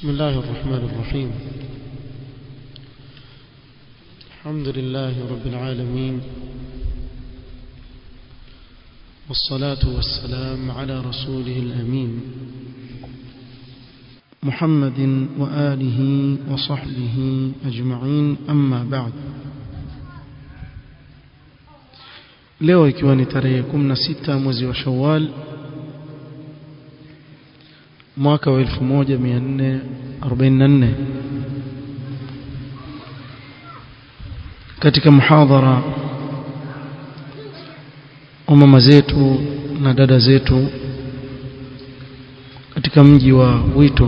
بسم الله الرحمن الرحيم الحمد لله رب العالمين والصلاة والسلام على رسوله الأمين محمد وآله وصحبه أجمعين أما بعد leo ikiwa ni tarehe 16 mwezi wa Shawwal mwaka wa 1444 katika muhadhara wa mama zetu na dada zetu katika mji wa Wito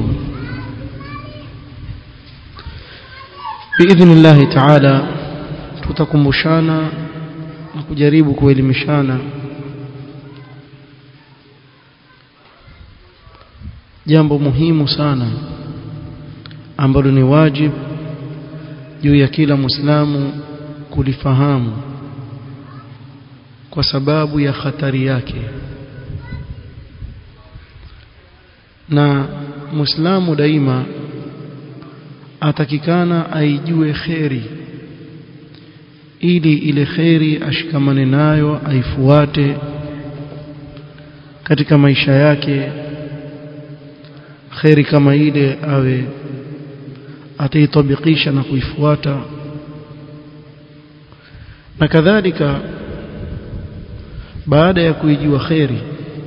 biidhnillahi taala tutakumbushana na kujaribu kuelimishana jambo muhimu sana ambalo ni wajib juu ya kila Muislamu kulifahamu kwa sababu ya hatari yake na Muislamu daima atakikana aijue kheri ili ile kheri ashikamane nayo aifuate katika maisha yake kheri kama ile awe ataitabikisha na kuifuata na kadhalika baada ya kuijua kheri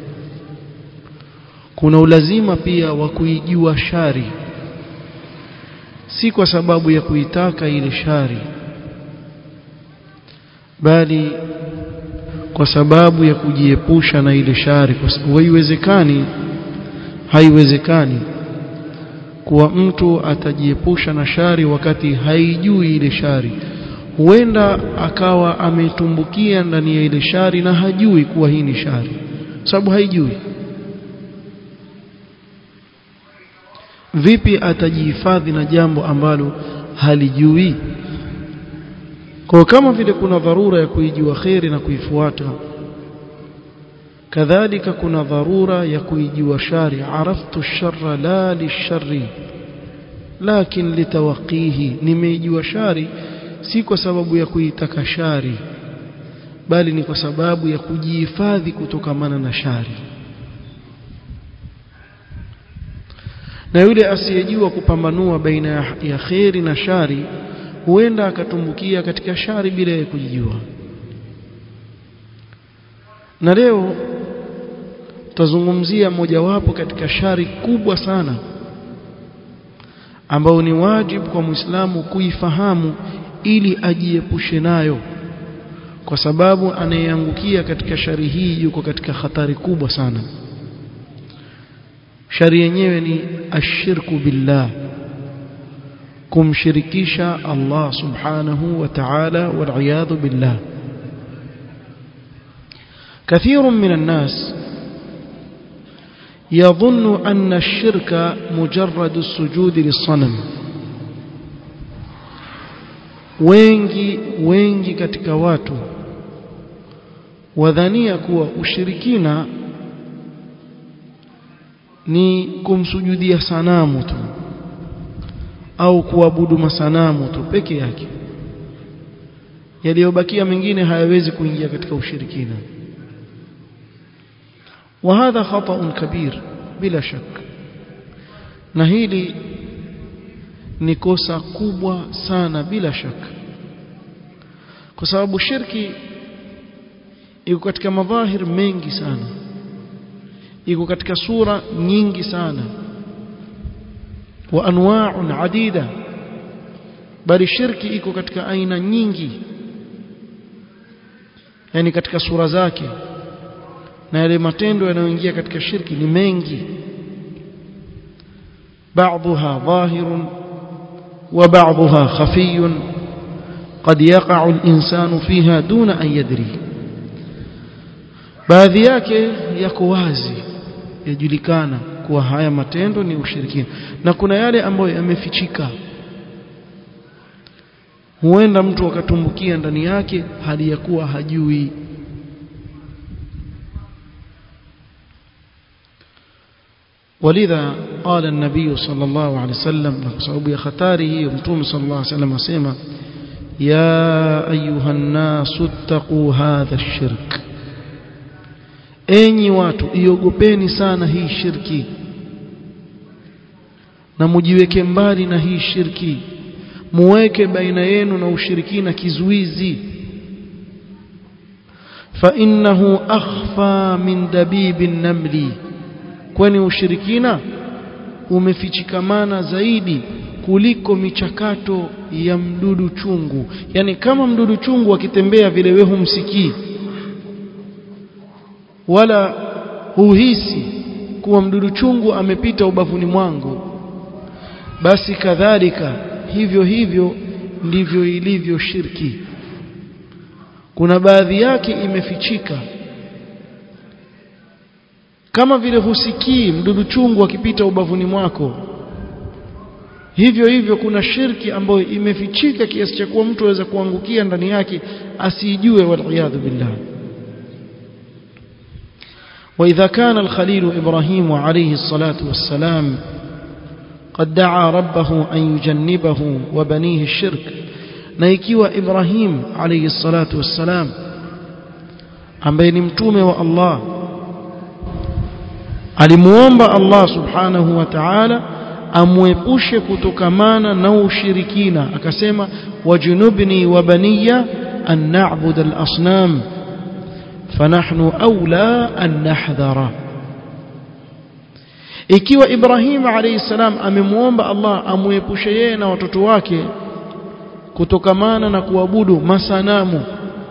kuna ulazima pia wa kuijua shari si kwa sababu ya kuitaka ile shari bali kwa sababu ya kujiepusha na ile shari kwa sababu haiwezekani haiwezekani kuwa mtu atajiepusha na shari wakati haijui ile shari huenda akawa ametumbukia ndani ya ile shari na hajui kuwa hii ni shari sababu haijui vipi atajihifadhi na jambo ambalo halijui kwa kama vile kuna dharura ya kuijua kheri na kuifuata kadhalika kuna dharura ya kuijua shari araftu sharra la lisharri lakin litawaqihi nimeijua shari si kwa sababu ya kuitaka shari bali ni kwa sababu ya kujihifadhi kutokamana na shari na yule asiyejua kupambanua baina ya kheri na shari huenda akatumbukia katika shari bila ya kujijua na leo tutazungumzia mojawapo katika shari kubwa sana ambao ni wajibu kwa Muislamu kuifahamu ili ajiepushe nayo kwa sababu anayeangukia katika shari hii yuko katika hatari kubwa sana shari yenyewe ni ashirku billah kumshirikisha Allah subhanahu wa ta'ala wal billah كثير من الناس يظن أن الشرك مجرد السجود للصنم wengi wengi katika watu wadhania kuwa ushirikina ni kumsujudia sanamu tu au kuabudu masanamu tu peke yake yaliyobakia mengine hayawezi kuingia katika ushirikina وهذا خطأ كبير bila shaka na hili ni kosa kubwa sana bila shaka kwa sababu shirki iko katika madhahir mengi sana iko katika sura nyingi sana wa anwa'un adida bali shirki iko katika aina nyingi yani katika sura zake na yale matendo yanayoingia katika shirki ni mengi بعضها ظاهر وبعضها خفي قد يقع الإنسان فيها دون أن يدري baadhi yake yako wazi yajulikana kuwa haya matendo ni ushirikina na kuna yale ambayo yamefichika huenda mtu akatumbukia ndani yake hali ya kuwa hajui ولذا قال النبي صلى الله عليه وسلم بسبب خطاره ومتوم صلى الله عليه وسلم اسمع يا ايها الناس اتقوا هذا الشرك enyi watu iogopeni sana hii shirki na mujiweke mbali na hii shirki muweke baina yenu na ushirikina kizuizi fa innahu akhfa min dabibi namli kwani ushirikina umefichikamana zaidi kuliko michakato ya mdudu chungu yani kama mdudu chungu akitembea vile wewe humsikii wala huhisi kuwa mdudu chungu amepita ubavuni mwangu basi kadhalika hivyo hivyo ndivyo ilivyo shirki kuna baadhi yake imefichika kama vile husikii mdudu chungu akipita ubavuni mwako hivyo hivyo kuna shirki ambayo imefichika kiasi cha kuwa mtu aweza kuangukia ndani yake asijue waliyadhu billah وإذا كان الخليل إبراهيم عليه الصلاة والسلام قد دعا ربه أن يجنبه وبنيه الشرك نيكيوا إبراهيم عليه الصلاة والسلام عن بين متومة والله alimuomba Allah subhanahu wa ta'ala amwepushe kutokamana na ushirikina akasema wajunubni wa baniya an na'budu al-asnam fanahnu aula an nahdhara ikiwa Ibrahim alayhi salam amemuomba Allah amwepushe yeye na watoto wake kutokamana na kuabudu masanamu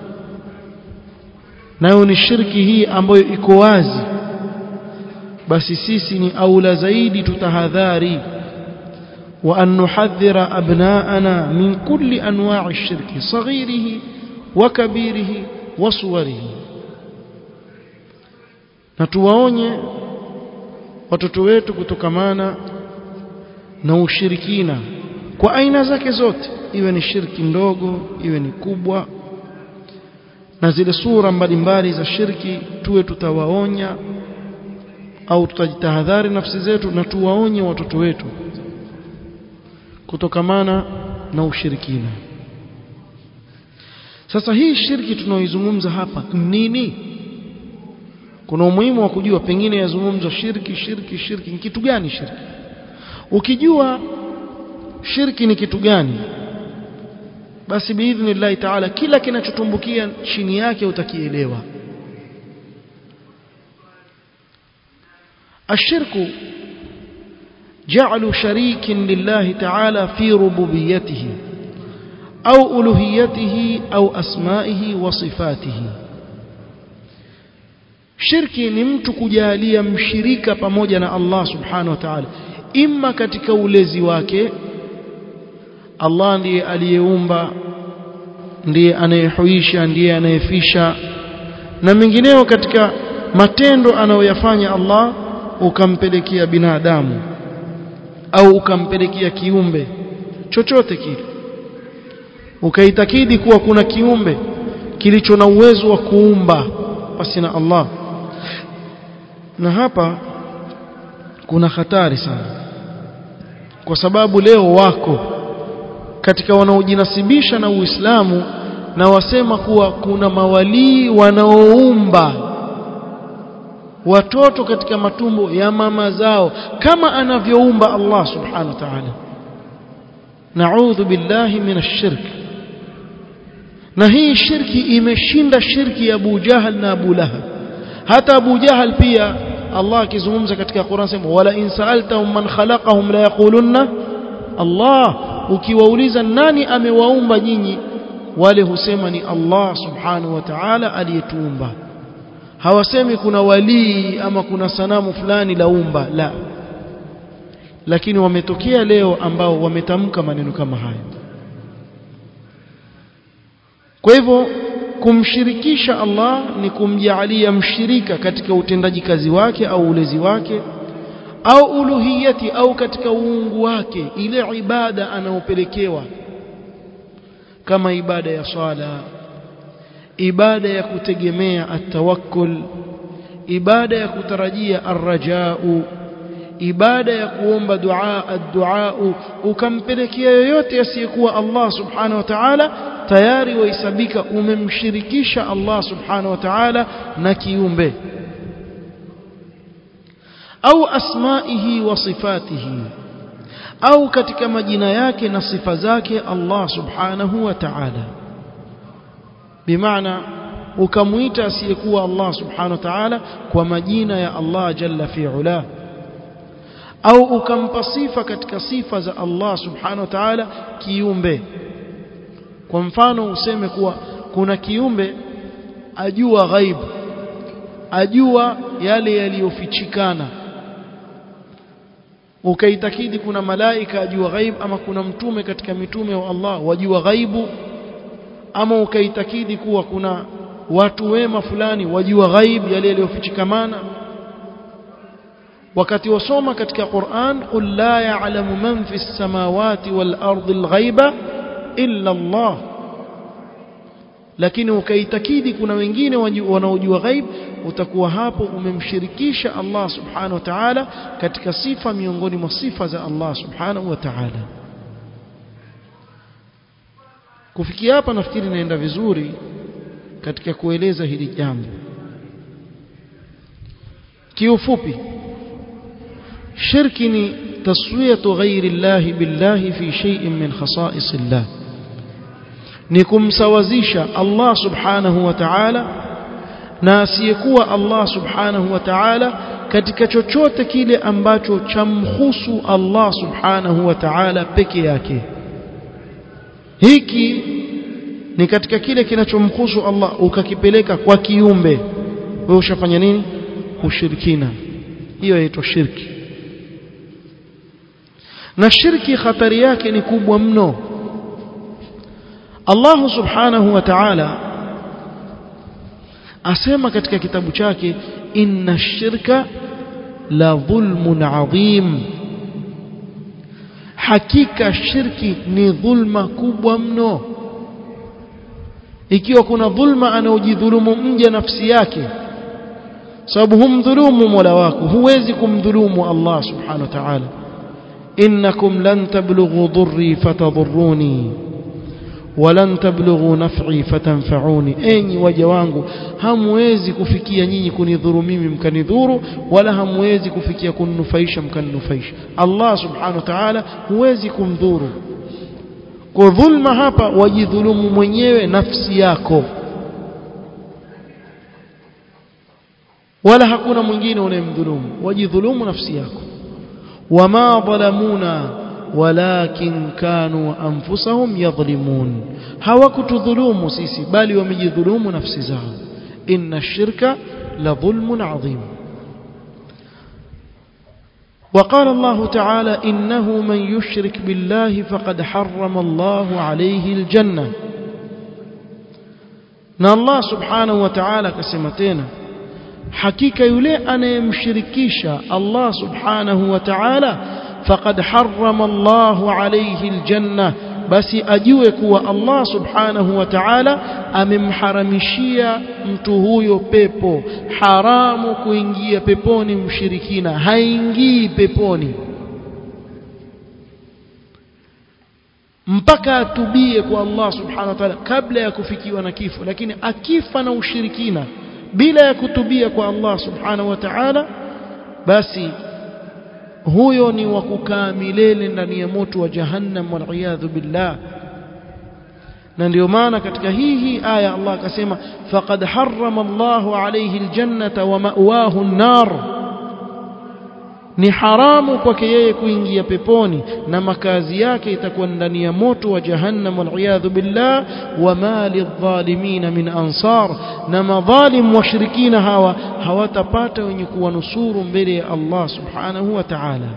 nayo ni shirki hii ambayo iko wazi basi sisi ni aula zaidi tutahadhari wa an nuhadhira abnaana min kulli anwa'i shirki saghirihi wa kabirihi wa suwarihi na tuwaonye watoto wetu kutokamana na ushirikina kwa aina zake zote iwe ni shirki ndogo iwe ni kubwa na zile sura mbalimbali za shirki tuwe tutawaonya au tutajitahadhari nafsi zetu na tuwaonye watoto wetu kutokamana na ushirikina sasa hii shirki tunaoizungumza hapa nini kuna umuhimu wa kujua pengine yazungumzwa shirki shirki shirki ni kitu gani shirki ukijua shirki ni kitu gani basi biidhnillahi taala kila kinachotumbukia chini yake utakielewa الشرك جعل شريك لله تعالى في ربوبيته أو ألوهيته أو أسمائه وصفاته shirki ni mtu kujalia mshirika pamoja na Allah subhanahu wa ta'ala imma katika ulezi wake Allah ndiye aliyeumba ndiye anayehuisha ndiye anayefisha na mengineo katika matendo anayoyafanya Allah ukampelekea binadamu au ukampelekea kiumbe chochote kile ukaitakidi kuwa kuna kiumbe kilicho na uwezo wa kuumba pasi na Allah na hapa kuna hatari sana kwa sababu leo wako katika wanaojinasibisha na Uislamu na wasema kuwa kuna mawalii wanaoumba watoto katika matumbo ya mama zao kama anavyoumba Allah subhanahu wa ta'ala na'udhu billahi minash shirk na hii shirki imeshinda shirki ya Abu Jahal na Abu Lahab hata Abu Jahal pia Allah akizungumza katika Qur'an sema wala in sa'altahum man khalaqahum la yaqulunna Allah ukiwauliza nani amewaumba nyinyi wale husema ni Allah subhanahu wa ta'ala aliyetuumba hawasemi kuna walii ama kuna sanamu fulani laumba la lakini wametokea leo ambao wametamka maneno kama hayo kwa hivyo kumshirikisha Allah ni kumjaalia mshirika katika utendaji kazi wake au ulezi wake au uluhiyati au katika uungu wake ile ibada anaopelekewa kama ibada ya swala ibada ya kutegemea atawakkul ibada ya kutarajia arrajau ibada ya kuomba dua ad-dua ukampelekea yoyote asiyekuwa Allah subhanahu wa ta'ala tayari wahesabika umemshirikisha Allah subhanahu wa ta'ala na kiumbe au asmaihi wa sifatihi au katika majina yake na sifa zake Allah subhanahu wa ta'ala bimaana ukamuita asiyekuwa Allah subhanahu wa ta'ala kwa majina ya Allah jalla fi'ala au ukampa sifa katika sifa za Allah subhanahu wa ta'ala kiumbe kwa mfano useme kuwa kuna kiumbe ajua ghaibu ajua yale yaliyofichikana ukaitakidi kuna malaika ajua ghaib ama kuna mtume katika mitume wa Allah wajua ghaibu ama ukaitakidi kuwa kuna watu wema fulani wajua ghaib yale yaliyofichikamana wakati wasoma katika Qur'an qul la ya'lamu man fi samawati wal ardi al-ghaiba illa Allah lakini ukaitakidi kuna wengine wanaojua ghaib utakuwa hapo umemshirikisha Allah subhanahu wa ta'ala katika sifa miongoni mwa sifa za Allah subhanahu wa ta'ala kufikia hapa nafikiri naenda vizuri katika kueleza hili jambo kiufupi shirki ni taswiyatu ghairi Allah billahi fi shay'in min khasa'is Allah ni kumsawazisha Allah subhanahu wa ta'ala na asiyekuwa Allah subhanahu wa ta'ala katika chochote kile ambacho chamhusu Allah subhanahu wa ta'ala peke yake hiki ni katika kile kinachomhusu Allah ukakipeleka kwa kiumbe wewe ushafanya nini ushirikina hiyo inaitwa shirki na shirki hatari yake ni kubwa mno Allah subhanahu wa ta'ala asema katika kitabu chake inna shirka la dhulmun adhim hakika shirki ni dhulma kubwa mno ikiwa kuna dhulma anaojidhulumu mja nafsi yake sababu humdhulumu mola wako huwezi kumdhulumu Allah subhanahu wa ta'ala innakum lan tablughu dhurri fatadhurruni walan tablughu naf'i fatanfa'uni enyi waja wangu hamwezi kufikia nyinyi kunidhuru mimi mkanidhuru wala hamwezi kufikia kuninufaisha mkaninufaisha Allah subhanahu wa ta'ala huwezi kumdhuru kwa dhulma hapa wajidhulumu mwenyewe nafsi yako wala hakuna mwingine unayemdhulumu wajidhulumu nafsi yako wama dhalamuna walakin kanu anfusahum yadhlimun hawakutudhulumu sisi bali wamejidhulumu nafsi zao inna shirka la dhulmun adhim وقال الله تعالى إنه من يشرك بالله فقد حرم الله عليه الجنة na Allah subhanahu wa ta'ala akasema tena hakika yule anayemshirikisha Allah subhanahu wa ta'ala faqad harrama Allahu alayhi aljanna basi ajue kuwa Allah subhanahu wa ta'ala amemharamishia mtu huyo pepo haramu kuingia peponi mshirikina haingii peponi mpaka atubie kwa Allah subhanahu wa ta'ala kabla ya kufikiwa na kifo lakini akifa na ushirikina bila ya kutubia kwa Allah subhanahu wa ta'ala basi huyo ni wa kukaa milele ndani ya moto wa jahannam waliyadhu billah na ndio maana katika hii hii aya Allah akasema faqad harrama Allahu alayhi aljannata wa ma'wahu an-nar ni haramu kwake yeye kuingia peponi na makazi yake itakuwa ndani ya moto wa jahannam waliyadhu billah wa ma lidh-dhalimin min ansar na madhalim washirikina hawa hawatapata wenye kuwanusuru mbele ya Allah subhanahu wa ta'ala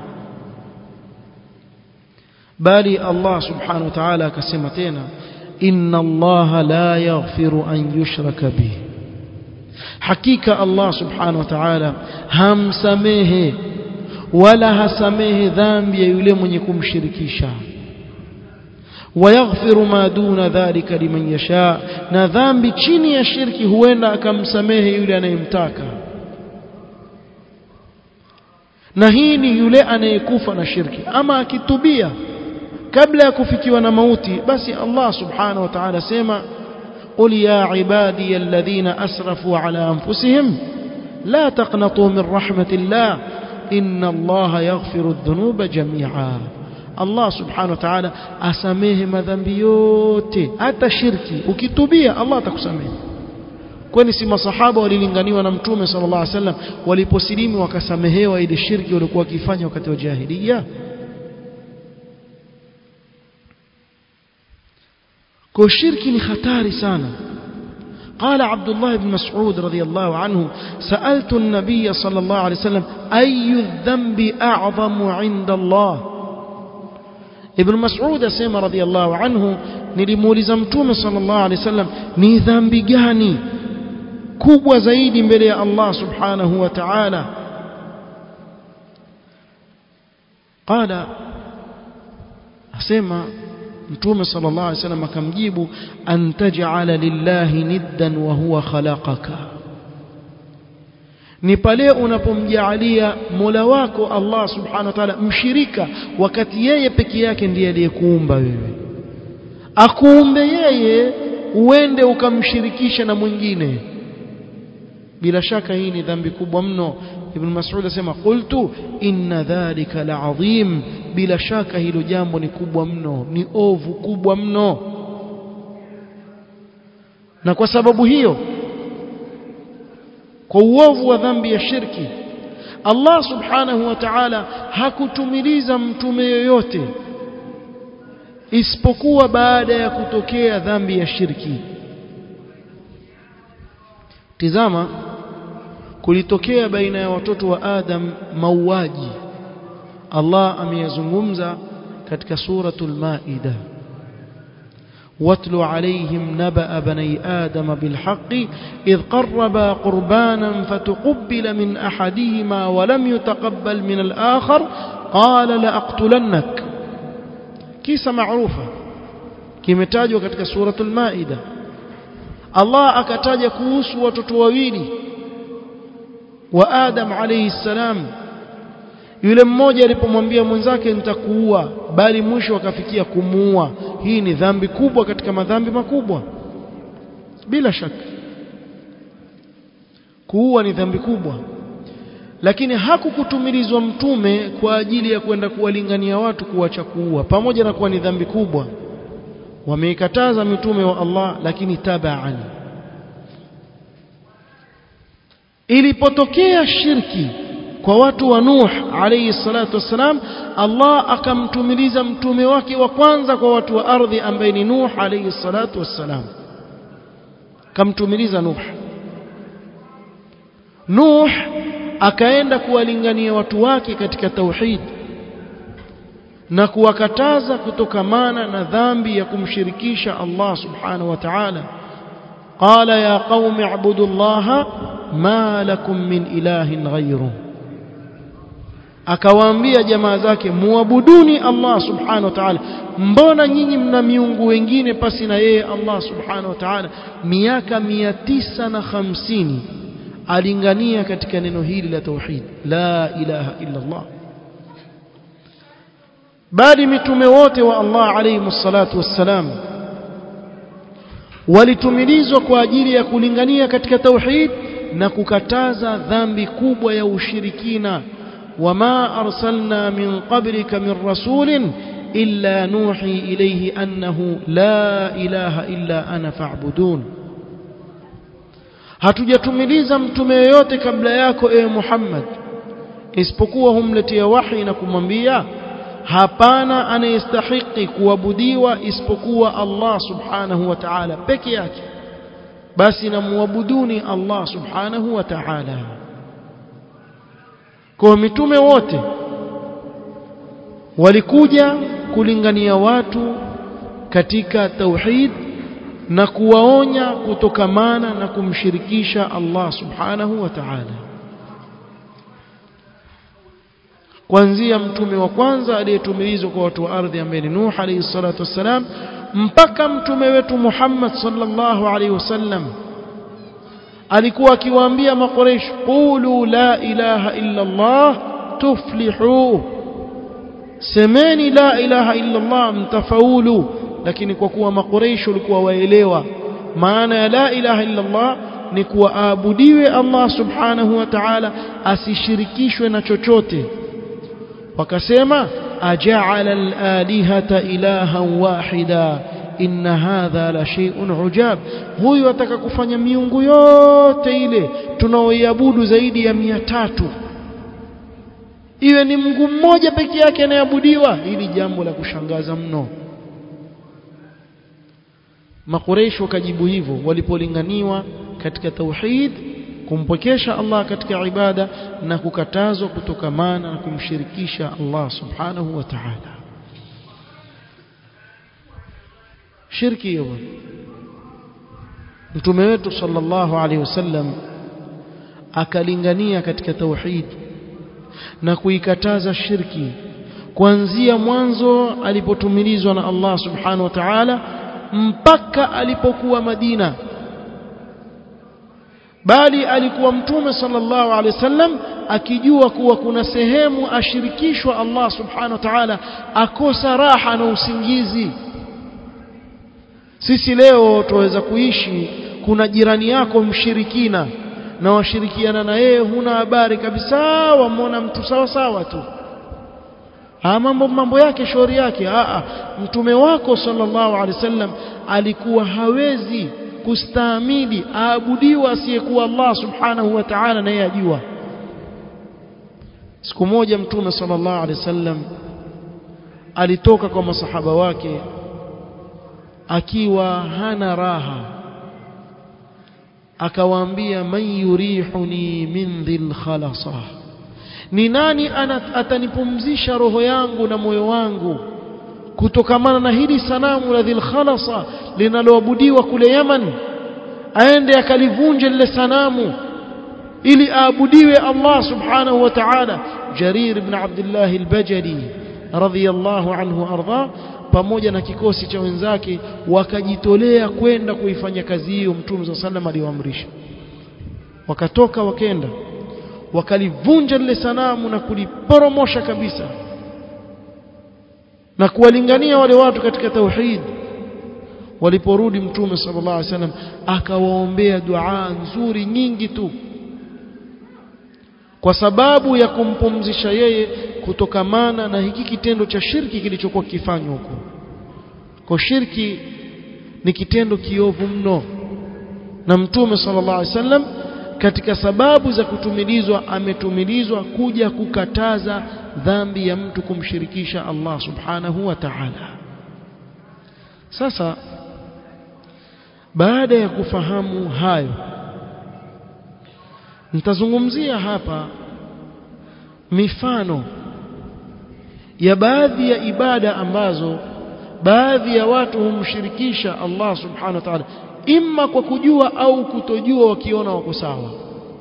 bali Allah subhanahu wa ta'ala akasema tena inna Allah la yaghfiru an yushraka bihi hakika Allah subhanahu wa ta'ala hamsamehe wala hasamehe dhambi ya yule mwenye kumshirikisha wayaghfiru ma duna dhalika liman yasha na dhambi chini ya shirki huenda akamsamehe yule anayemtaka na hii ni yule anayekufa na shirki ama akitubia kabla ya kufikiwa na mauti basi Allah subhanahu wa ta'ala sema قل يا عبادي الذين أسرفوا على أنفسهم لا تقنطوا من رحمة الله إن الله يغفر الذنوب جميعا الله سبحانه وتعالى أسميه مذنبي yote hata shirki ukitubia Allah atakusamehe kwani si masahaba walilinganiwa na mtume sallallahu alaihi wasallam waliposilimu wakasamehewa ile shirki walikuwa wakifanya wakati wa jahiliya kwa shirki ni hatari sana قال عبد الله بن مسعود رضي الله عنه سألت النبي صلى الله عليه وسلم أي الذنب أعظم عند الله ابن مسعود سيما رضي الله عنه nilimuuliza mtume sallallahu alaihi wasallam ni dhambi gani kubwa zaidi mbele ya Allah subhanahu wa ta'ala qala asema mtume sallallahu alaihi wasallam akamjibu an taj'ala lillahi niddan wa huwa khalaqaka ni pale unapomjaalia Mola wako Allah subhanahu wa ta'ala mshirika wakati yeye peke yake ndiye aliyekuumba wewe akuumbe yeye uende ukamshirikisha na mwingine bila shaka hii ni dhambi kubwa mno ibn mas'ud asema qultu inna dhalika la'azim bila shaka hilo jambo ni kubwa mno ni ovu kubwa mno na kwa sababu hiyo kwa uovu wa dhambi ya shirki Allah subhanahu wa ta'ala hakutumiliza mtume yoyote isipokuwa baada ya kutokea dhambi ya shirki tizama kulitokea baina ya watoto wa Adam mauaji Allah ameyazungumza katika suratul Maida واتل عليهم نبأ بني آدم بالحق إذ قربا قربانا فتقبل من أحدهما ولم يتقبل من الآخر قال لأقتلنك كيس معروفة kimetajwa katika suratul Maida Allah akataja kuhusu watoto wawili wa Adam alayhi salam yule mmoja alipomwambia mwenzake nitakuua bali mwisho akafikia kumuua hii ni dhambi kubwa katika madhambi makubwa bila shaka kuua ni dhambi kubwa lakini hakukutumilizwa mtume kwa ajili ya kwenda kuwalingania watu kuacha kuua pamoja na kuwa ni dhambi kubwa wameikataza mitume wa Allah lakini tabaan ilipotokea shirki kwa watu wa Nuh alayhi salatu wassalam Allah akamtumiliza mtume wake wa kwanza kwa watu wa ardhi ambaye ni Nuh alayhi salatu wassalam kamtumiliza Nuh Nuh akaenda kuwalingania watu wake katika tauhid na kuwakataza kutokamana na dhambi ya kumshirikisha Allah subhanahu wa ta'ala qala ya qaumi ibudu Allah ma lakum min ilahin ghayruhu akawaambia jamaa zake muabuduni Allah subhanahu wa ta'ala mbona nyinyi mna miungu wengine pasi na yeye Allah subhanahu wa ta'ala miaka 950 alingania katika neno hili la tauhid la ilaha illa Allah bali mitume wote wa Allah alayhi salatu wassalam walitumilizwa kwa ajili ya kulingania katika tauhid na kukataza dhambi kubwa ya ushirikina وما أرسلنا من قبلك من رسول إلا نوحي إليه أنه لا إله إلا أنا فاعبدون hatujatumiliza mtume yoyote kabla yako ewe Muhammad isipokuwa humletea wahi na kumwambia hapana anayestahiki kuabudiwa isipokuwa Allah subhanahu wa ta'ala peke yake basi namuabuduni Allah subhanahu wa ta'ala kwa mitume wote walikuja kulingania watu katika tauhid na kuwaonya kutokamana na kumshirikisha Allah subhanahu wa ta'ala kuanzia mtume wa kwanza aliyetumilizwa kwa watu wa ardhi ambaye ni Nuh alayhi salatu wassalam mpaka mtume wetu Muhammad sallallahu alayhi wasallam alikuwa akiwaambia makoresh qulu la ilaha illa Allah tuflihu semeni la ilaha illa Allah mtafaulu lakini kwa kuwa makureishi walikuwa waelewa maana ya la ilaha illa Allah ni kuwa aabudiwe Allah subhanahu wa ta'ala asishirikishwe na chochote wakasema aja'ala al-alihata ilahan wahida inna hadha la shay'un ujab huyu ataka kufanya miungu yote ile tunaoiabudu zaidi ya mia tatu iwe ni Mungu mmoja peke yake anayeabudiwa hili jambo la kushangaza mno makureishi wakajibu hivyo walipolinganiwa katika tauhid kumpokesha Allah katika ibada na kukatazwa kutokamana na kumshirikisha Allah subhanahu wa ta'ala shirki hiyo mtume wetu sallallahu alaihi wasallam akalingania katika tauhid na kuikataza shirki kuanzia mwanzo alipotumilizwa na Allah subhanahu wa ta'ala mpaka alipokuwa Madina bali alikuwa mtume sallallahu alaihi wasallam akijua kuwa kuna sehemu ashirikishwa Allah subhanahu wa ta'ala akosa raha na usingizi sisi leo tuweza kuishi kuna jirani yako mshirikina na washirikiana na yeye huna habari kabisa wamwona mtu sawa sawa tu ha mambo mambo yake shauri yake a mtume wako sallallahu alaihi wasallam alikuwa hawezi kustahimili aabudiwa asiyekuwa Allah subhanahu wa ta'ala na yeye ajua siku moja mtume sallallahu alaihi wasallam alitoka kwa masahaba wake akiwa hana raha akawaambia man yurihuni min dhil khalasa ni nani atanipumzisha roho yangu na moyo wangu kutokamana na hili sanamu la dhil khalasa linaloabudiwa kule Yaman aende akalivunje lile sanamu ili aabudiwe Allah subhanahu wa ta'ala Jarir ibn Abdullah al-Bajali radhiyallahu anhu arda pamoja na kikosi cha wenzake wakajitolea kwenda kuifanya kazi hiyo Mtume صلى الله aliwaamrisha wakatoka wakenda wakalivunja lile sanamu na kuliporomosha kabisa na kuwalingania wale watu katika tauhid waliporudi mtume sallallahu alaihi wasallam akawaombea dua nzuri nyingi tu kwa sababu ya kumpumzisha yeye kutokamana na hiki kitendo cha shirki kilichokuwa kifanywa huko kwa shirki ni kitendo kiovu mno na mtume sallallahu alaihi wasallam katika sababu za kutumilizwa ametumilizwa kuja kukataza dhambi ya mtu kumshirikisha Allah subhanahu wa ta'ala sasa baada ya kufahamu hayo nitazungumzia hapa mifano ya baadhi ya ibada ambazo baadhi ya watu humshirikisha Allah subhanahu wa ta'ala imma kwa kujua au kutojua wakiona wako sawa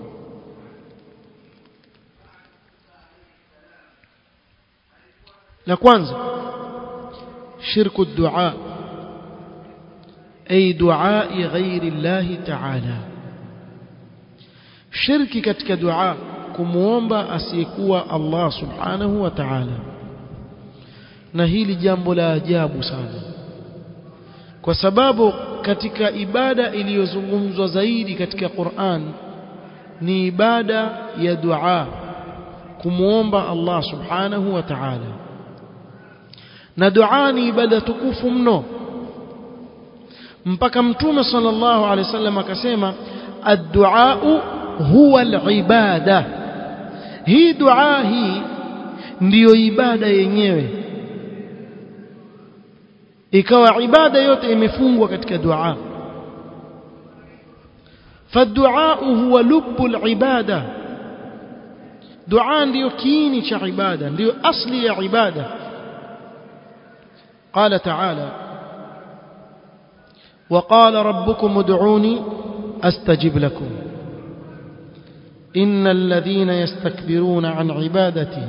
la kwanza shirku dua ay dua ghairi Allah ta'ala shirki katika dua kumuomba asiyekuwa Allah subhanahu wa ta'ala na hili jambo la ajabu sana kwa sababu katika ibada iliyozungumzwa zaidi katika Qur'an ni ibada ya dua kumuomba Allah subhanahu wa ta'ala na dua ni ibada tukufu mno mpaka mtume sallallahu alaihi wasallam akasema ad-du'a huwa al-ibada hii dua hii ndiyo ibada yenyewe ikawa ibada yote imefungwa katika dua فالدعاء هو لب العباده دعاء ndio kiini cha ibada ndio asli ya ibada قال تعالى وقال ربكم ادعوني استجب لكم ان الذين يستكبرون عن عبادتي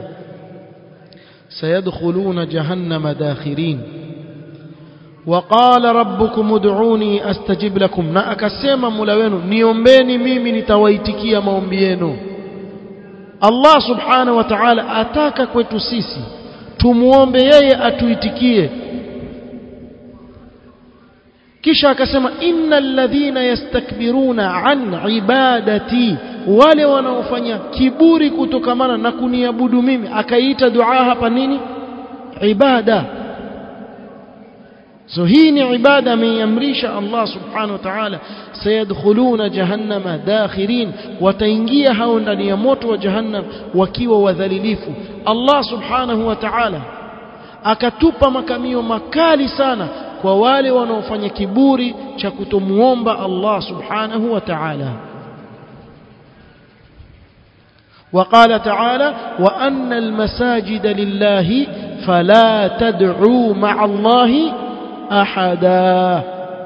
سيدخلون جهنم داخرين وقال ربكم ادعوني استجب لكم na akasema Mola wenu niombeni mimi nitawaitikia maombi yenu Allah subhanahu wa ta'ala ataka kwetu sisi tumuombe yeye atuitikie kisha akasema innal ladhina yastakbiruna an ibadati wale wanaofanya kiburi kutokamana na kuniabudu mimi akaiita dua hapa nini ibada so hii ni ibada ameiamrisha Allah subhanahu wa ta'ala sayadkhuluna jahannama dakhirin wataingia hao ndani ya moto wa jahannam wakiwa wadhalilifu Allah subhanahu wa ta'ala akatupa makamio makali sana kwa wale wanaofanya kiburi cha kutomuomba Allah subhanahu wa ta'ala وقال تعالى وأن المساجد لله فلا تدعوا مع الله أحدا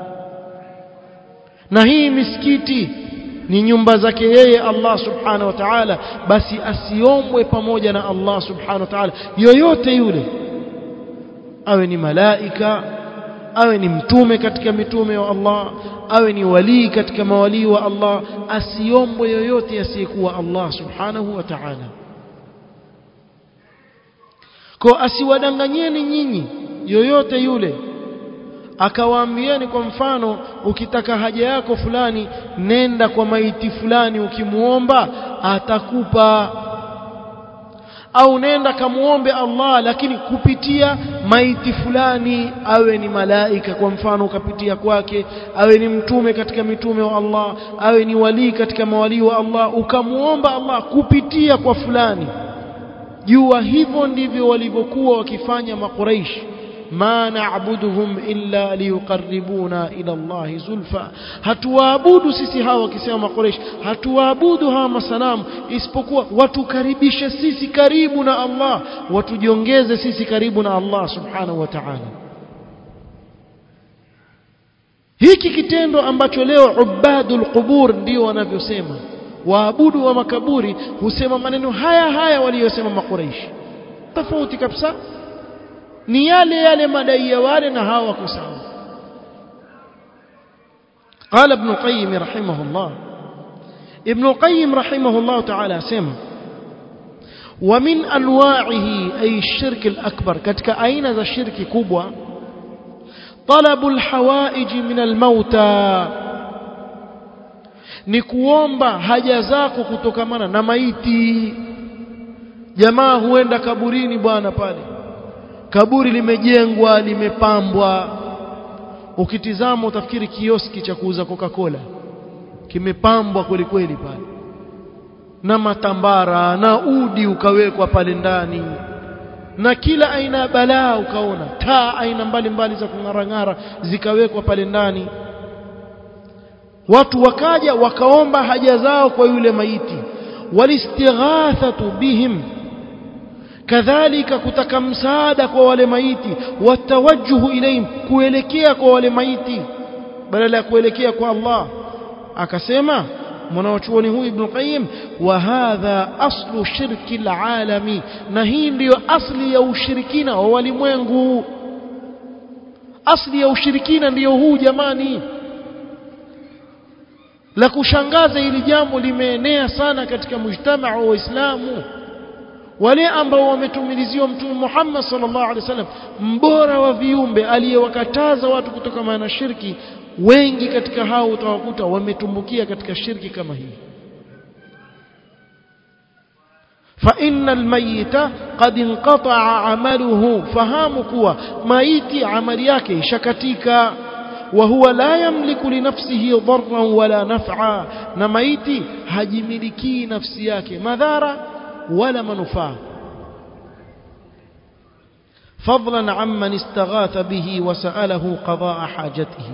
na hii misikiti ni nyumba zake yeye Allah subhanahu wa ta'ala basi asiombwe pamoja na Allah subhanahu wa ta'ala yoyote yule awe ni malaika awe ni mtume katika mitume wa Allah awe ni walii katika mawalii wa Allah asiombwe yoyote asiyekuwa Allah subhanahu wa ta'ala kwa asiwadanganyeni nyinyi yoyote yule akawaambieni kwa mfano ukitaka haja yako fulani nenda kwa maiti fulani ukimuomba atakupa au nenda kamuombe Allah lakini kupitia maiti fulani awe ni malaika kwa mfano ukapitia kwake awe ni mtume katika mitume wa Allah awe ni walii katika mawalii wa Allah ukamuomba Allah kupitia kwa fulani jua hivyo ndivyo walivyokuwa wakifanya makuraishi ma na'buduhum illa liyuqarribuna ila Allah zulfa hatuwaabudu sisi hawa wakisema makoresh hatuwaabudu hawa masanamu isipokuwa watukaribishe sisi karibu na Allah watujiongeze sisi karibu na Allah subhanahu wa ta'ala hiki kitendo ambacho leo ubadul qubur ndio wanavyosema waabudu wa makaburi husema maneno haya haya waliyosema makoresh tofauti kabisa ni yale yale madai ya wale na hawa wako sawa قال ابن القيم رحمه الله ابن القيم رحمه الله تعالى سمع ومن انواعه اي الشرك الاكبر ketika aina za shirki kubwa طلب الحوائج من الموتى ni kuomba haja zako kutokamana na maiti jamaa huenda kaburini bwana pale kaburi limejengwa limepambwa ukitizama utafikiri kioski cha kuuza Coca-Cola kimepambwa kweli kweli pale na matambara na udi ukawekwa pale ndani na kila aina ya balaa ukaona taa aina mbalimbali za kung'arang'ara zikawekwa pale ndani watu wakaja wakaomba haja zao kwa yule maiti walistighathatu bihim kadhalika kutaka msaada kwa wale maiti watawajjuhu ilayhim kuelekea kwa wale maiti badala ya kuelekea kwa Allah akasema mwanachuoni huyu Ibn Qayyim wa hadha aslu shirki alalami na hii ndiyo asli ya ushirikina wa walimwengu asli ya ushirikina ndiyo huu jamani la kushangaza hili jambo limeenea sana katika mujtamaa wa Waislamu wale ambao wametumiliziwa mtume Muhammad sallallahu alaihi wasallam mbora wa viumbe aliyewakataza watu kutoka na shirki wengi katika hao utawakuta wametumbukia katika shirki kama hii فإن الميت قد انقطع عمله fahamu kuwa maiti amali yake shakatika وهو لا يملك لنفسه ضرا ولا نفعا na maiti hajimiliki nafsi yake madhara ولا منفعه فضلا عمن استغاث به وسأله قضاء حاجته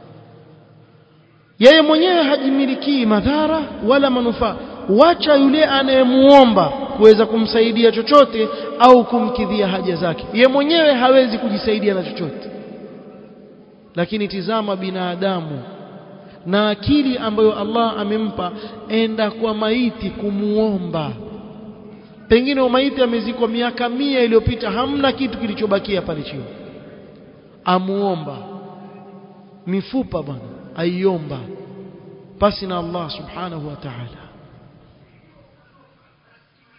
yeye mwenyewe hajimiliki madhara wala manufaa wacha yule anayemuomba kuweza kumsaidia chochote au kumkidhia haja zake yeye mwenyewe hawezi kujisaidia na chochote lakini tizama binadamu na akili ambayo Allah amempa enda kwa maiti kumuomba pengine maiti amezikwa miaka mia iliyopita hamna kitu kilichobakia pale chini amuomba mifupa bwana aiomba pasi na Allah subhanahu wa ta'ala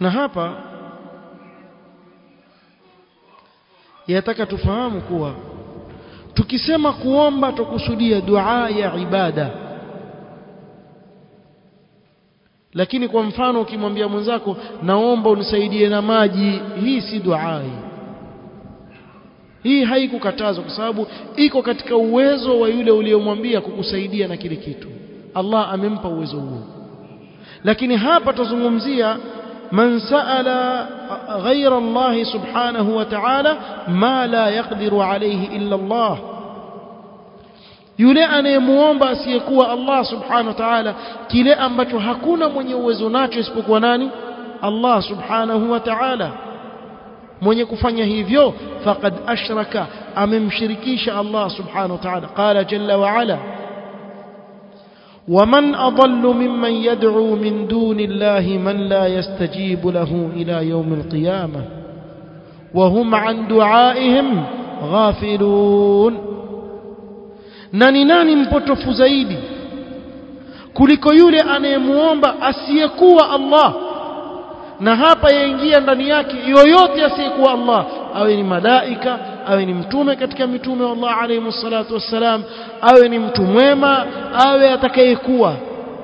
na hapa yataka tufahamu kuwa tukisema kuomba tukusudia dua ya ibada lakini kwa mfano ukimwambia mwenzako naomba unisaidie na maji hii si dua hii hii haikukatazwa kwa sababu iko katika uwezo wa yule uliyomwambia kukusaidia na kile kitu Allah amempa uwezo huo lakini hapa tuzungumzia man saala ghayra Allah subhanahu wa ta'ala ma la yaqdiru alayhi illa Allah yule anayemuomba asiyekuwa Allah subhanahu wa ta'ala kile ambacho hakuna mwenye uwezo nacho isipokuwa nani Allah subhanahu wa ta'ala mwenye kufanya hivyo faqad ashraka amemshirikisha Allah subhanahu wa ta'ala qala jalla wa ala ومن أضل ممن يدعو من دون الله من لا يستجيب له إلى يوم القيامة وهم عن دعائهم غافلون nani nani mpotofu zaidi kuliko yule anayemuomba asiyekuwa Allah na hapa yaingia ndani yake yoyote asiyekuwa Allah awe ni malaika awe ni mtume katika mitume wa Allah alayhi salatu wassalam awe ni mtu mwema awe atakayekuwa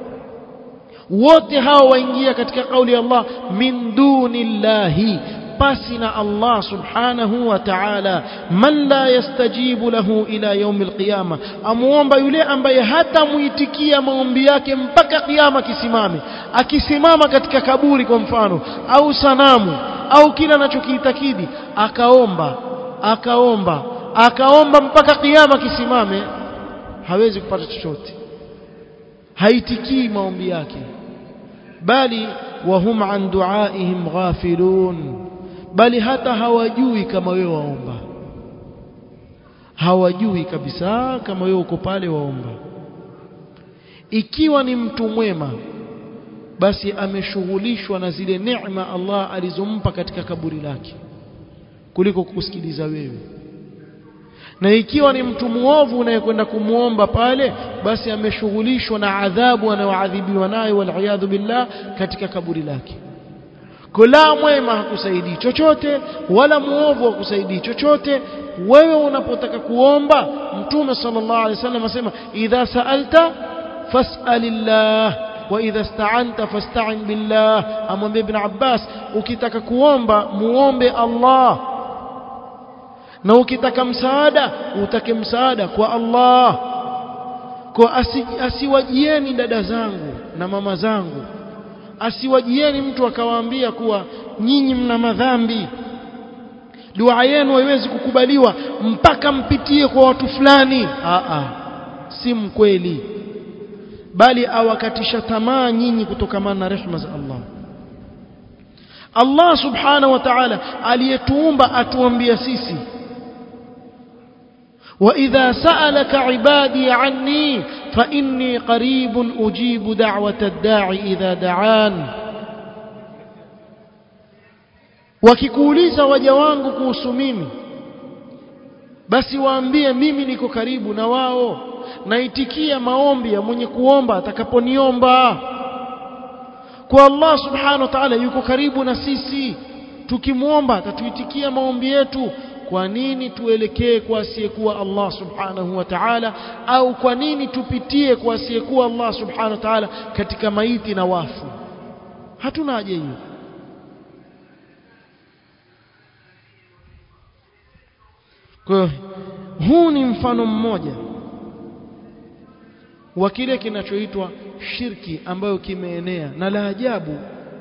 wote hao waingia katika kauli ya Allah min dunillahi pasi na Allah subhanahu wa ta'ala man la yastajibu lahu ila yaum alqiyama amuomba yule ambaye hata muitikia maombi yake mpaka kiyama kisimame akisimama katika kaburi kwa mfano au sanamu au kila anachokiitakidi akaomba akaomba akaomba mpaka kiyama kisimame hawezi kupata chochote haitikii maombi yake bali wahum an duaihim ghafilun bali hata hawajui kama wewe waomba hawajui kabisa kama wewe uko pale waomba ikiwa ni mtu mwema basi ameshughulishwa na zile neema Allah alizompa katika kaburi lake kuliko kusikiliza wewe na ikiwa ni mtu muovu unayekwenda kumwomba pale basi ameshughulishwa na adhabu anayoadhibiwa nayo waliyadhu billah katika kaburi lake kula mwema hakusaidii chochote wala muovu hakusaidii chochote wewe unapotaka kuomba mtume sallallahu alaihi wasallam asema idha sa'alta fas'alillah wa idha ista'anta fasta'in billah amwambia ibn Abbas ukitaka kuomba muombe Allah na ukitaka msaada utake msaada kwa Allah kwa asi, asiwajieni dada zangu na mama zangu asiwajieni mtu akawaambia kuwa nyinyi mna madhambi dua yenu haiwezi kukubaliwa mpaka mpitie kwa watu fulani a a si mkweli bali awakatisha tamaa nyinyi kutokamana na rehema za Allah Allah subhanahu wa ta'ala aliyetuumba atuambia sisi وإذا سألك عبادي عني فإني قريب أجيب دعوة الداعي إذا دعان wakikuuliza waja wangu kuhusu mimi basi waambie mimi niko karibu na wao naitikia maombi ya mwenye kuomba atakaponiomba kwa Allah subhanahu wa ta'ala yuko karibu na sisi tukimwomba atatuitikia maombi yetu kwa nini tuelekee kwa asiyekuwa Allah subhanahu wa ta'ala au kwa nini tupitie kwa asiyekuwa Allah subhanahu wa ta'ala katika maiti na wafu hatuna haja hiyo kwa huu ni mfano mmoja wa kile kinachoitwa shirki ambayo kimeenea na la ajabu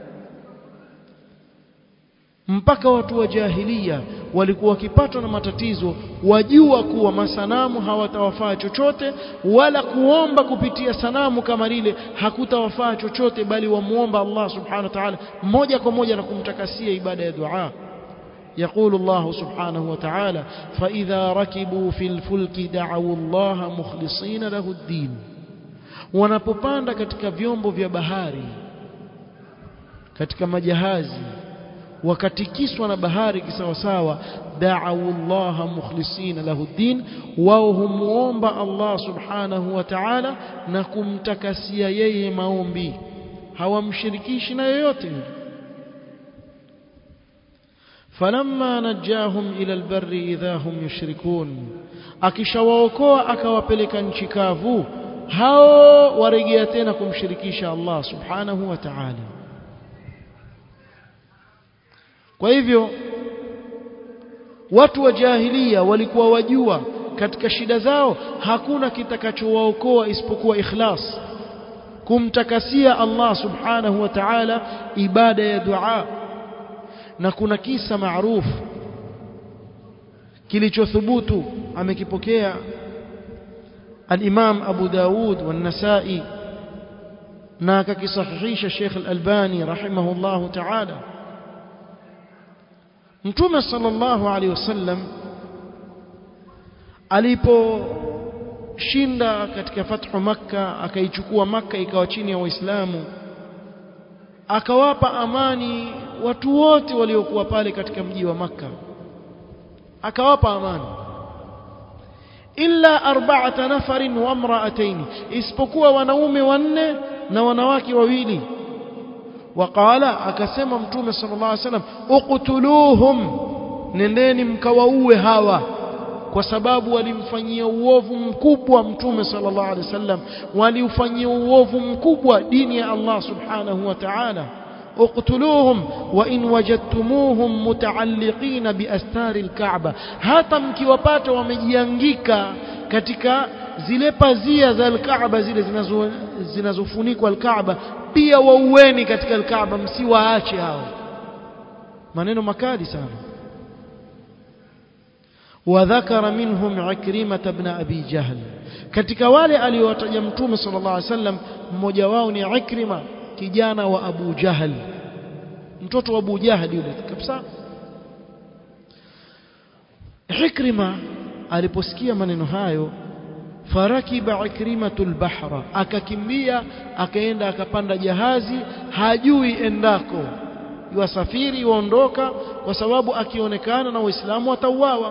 mpaka watu wa jahilia walikuwa wakipatwa na matatizo wajua kuwa masanamu hawatawafaa chochote wala kuomba kupitia sanamu kama lile hakutawafaa chochote bali wamuomba Allah subhanahu wa ta'ala moja kwa moja na kumtakasia ibada ya dua يقول الله سبحانه وتعالى فإذا ركبوا في الفلك دعوا الله مخلصين له الدين wanapopanda katika vyombo vya bahari katika majahazi wakatikiswa na bahari kisawasawa da'u Allah mukhlisina lahu din wao humuomba Allah subhanahu wa ta'ala na kumtakasia yeye maombi hawamshirikishi na yoyote falamma najahum ila albarri idha hum yushrikun akishawaokoa akawapeleka nchi kavu hao warejea tena kumshirikisha Allah subhanahu wa ta'ala kwa hivyo watu wa jahilia walikuwa wajua katika shida zao hakuna kitakachowaokoa isipokuwa ikhlas kumtakasia Allah subhanahu wa ta'ala ibada ya dua na kuna kisa maarufu kilichothubutu amekipokea al-Imam Abu Daud والنسائي na akakisahihisha Sheikh Al-Albani rahimahullah ta'ala Mtume sallallahu alaihi wasallam aliposhinda katika fathu makka akaichukua makka ikawa chini ya waislamu akawapa amani watu wote waliokuwa pale katika mji wa makka akawapa amani illa arba'ata nafarin wa imra'atayn isipokuwa wanaume wanne na wanawake wawili waqala akasema mtume sallallahu alaihi wasallam uqtuluhum nendeni mkawaue hawa kwa sababu walimfanyia uovu mkubwa mtume sallallahu alaihi wasallam waliufanyia uovu mkubwa dini ya Allah subhanahu wa ta'ala اقتلوهم وان وجدتموهم متعلقين باستار الكعبه hata mkiwapata wamejiangika katika zile pazia za al-Kaaba zile zinazo zinazofunikwa al-Kaaba pia waueni katika al-Kaaba msiwaache hao maneno makali sana وذكر منهم عكرمة بن أبي جهل katika wale aliowataja mtume sallallahu alaihi wasallam mmoja wao ni Ikrima kijana wa Abu Jahal mtoto wa Abu Jahal yule kabisa Ikrima aliposikia maneno hayo farakiba ikrimatul bahra akakimbia akaenda akapanda jahazi hajui endako yuwasafiri yuondoka kwa sababu akionekana na waislamu watauawa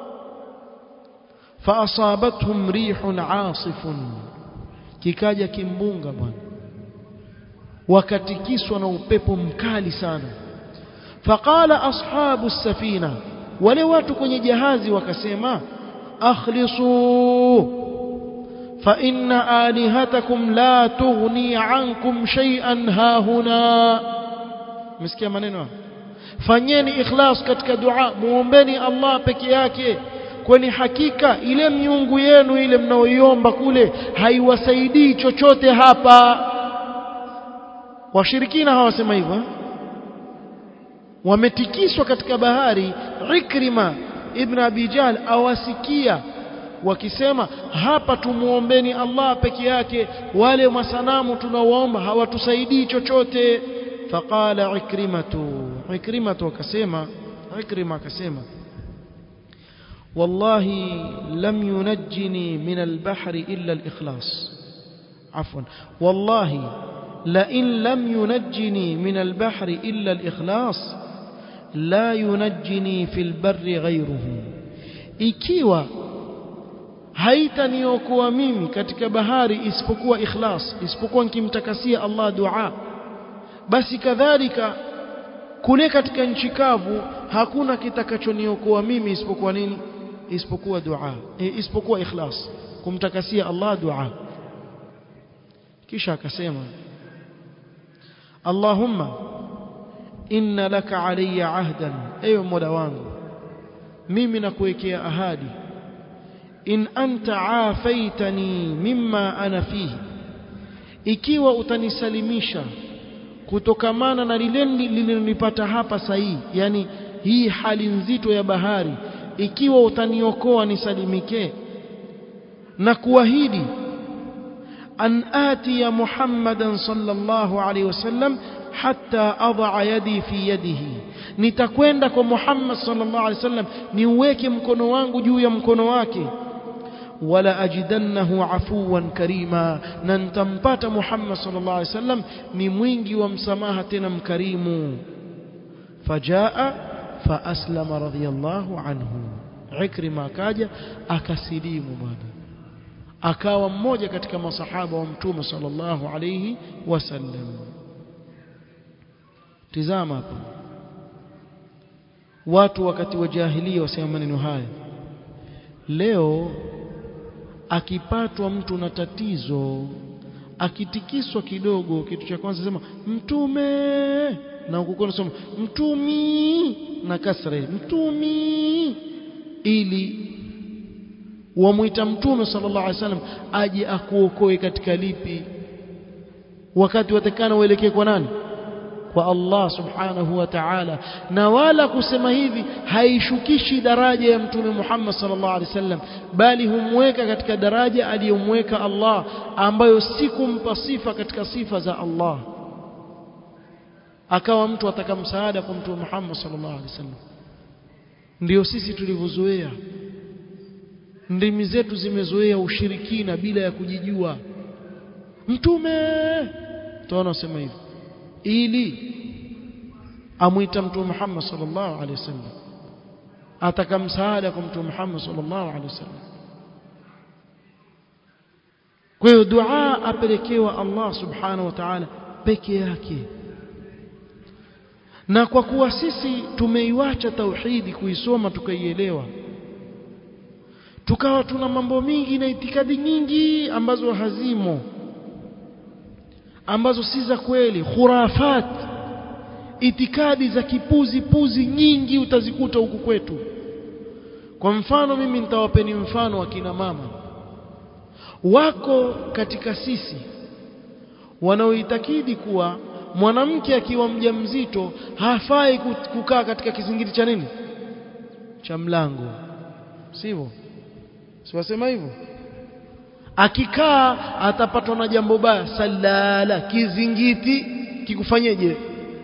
فاصابتهم ريح عاصف kikaja kimbunga bwana wakatikiswa na upepo mkali sana faqala ashabu safina wale watu kwenye jahazi wakasema akhlisu fa inna alihatakum la tughni ankum shay'an hahuna msikia maneno fanyeni ikhlas katika dua muombeni Allah peke yake kwani hakika ile miungu yenu ile mnaoiomba kule haiwasaidii chochote hapa washirikina hawasema hivyo wametikiswa katika bahari Ikrima ibn Abi Jahl awasikia wakisema hapa tumuombeni Allah peke yake wale masanamu tunaoomba hawatusaidii chochote faqala ikrimatu ikrimatu akasema ikrima akasema والله لم ينجني من البحر إلا الإخلاص عفوا والله لئن لم ينجني من البحر إلا الإخلاص لا ينجني في البر غيره ikiwa haitaniokoa mimi katika bahari isipokuwa ikhlas isipokuwa nikimtakasia Allah dua basi kadhalika kule katika nchi kavu hakuna kitakachoniokoa mimi isipokuwa nini isipokuwa dua e, isipokuwa ikhlas kumtakasia Allah dua kisha akasema Allahumma inna laka alayya ahdan ewe mola wangu mimi nakuwekea ahadi in anta afaitani mimma ana fihi ikiwa utanisalimisha kutokamana na lile lililonipata hapa sahihi yani hii hali nzito ya bahari ikiwa utaniokoa nisalimike na kuahidi an ati ya Muhammadan sallallahu alaihi wasallam hatta adha yadi fi yadihi nitakwenda kwa Muhammad sallallahu alaihi wasallam niuweke mkono wangu juu ya mkono wake wala ajidannahu afuwan karima na nitampata Muhammad sallallahu alaihi wasallam ni mwingi wa msamaha tena mkarimu fajaa faaslama radhiyallahu anhu Ikrima akaja akasilimu bwana akawa mmoja katika masahaba wa mtume sallallahu alayhi wasallam tizama hapa watu wakati wa jahilia wasema maneno haya leo akipatwa mtu na tatizo akitikiswa kidogo kitu cha kwanza sema mtume na ukukona sema mtumi na kasra mtumi ili wamuita mtume sallallahu alaihi wasallam aje akuokoe katika lipi wakati watakana uelekee kwa nani kwa Allah subhanahu wa ta'ala na wala kusema hivi haishukishi daraja ya mtume Muhammad sallallahu alaihi wasallam bali humweka katika daraja aliyomweka Allah ambayo si kumpa sifa katika sifa za Allah akawa mtu ataka msaada kwa mtume Muhammad sallallahu alaihi wasallam ndio sisi tulivyozoea ndimi zetu zimezoea ushirikina bila ya kujijua mtume tunaona sema hivi ili amwita mtume Muhammad sallallahu alaihi wasallam ataka msaada kwa mtume Muhammad sallallahu alaihi wasallam kwa hiyo dua apelekewa Allah subhanahu wa ta'ala peke yake na kwa kuwa sisi tumeiwacha tauhidi kuisoma tukaielewa tukawa tuna mambo mingi na itikadi nyingi ambazo hazimo ambazo si za kweli khurafat itikadi za kipuzi puzi nyingi utazikuta huku kwetu kwa mfano mimi nitawapeni mfano wa kina mama wako katika sisi wanaoitakidi kuwa mwanamke akiwa mjamzito hafai kukaa katika kizingiti cha nini cha mlango sivyo siwasema hivyo akikaa atapatwa na jambo baya salala kizingiti kikufanyeje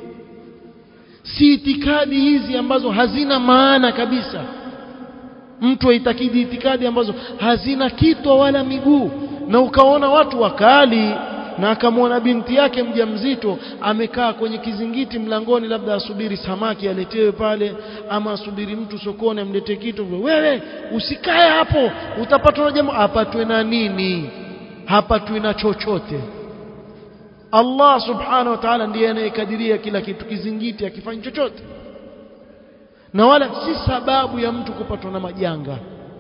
si itikadi hizi ambazo hazina maana kabisa mtu aitakidi itikadi ambazo hazina kitwa wala miguu na ukaona watu wakali na akamwona binti yake mjamzito amekaa kwenye kizingiti mlangoni labda asubiri samaki aletewe pale ama asubiri mtu sokoni amletee kitu wewe usikae hapo utapatwa na jambo apatwe na nini hapatwi na chochote Allah subhanahu wa ta'ala ndiye anayekadiria kila kitu kizingiti akifanya chochote na wala si sababu ya mtu kupatwa na majanga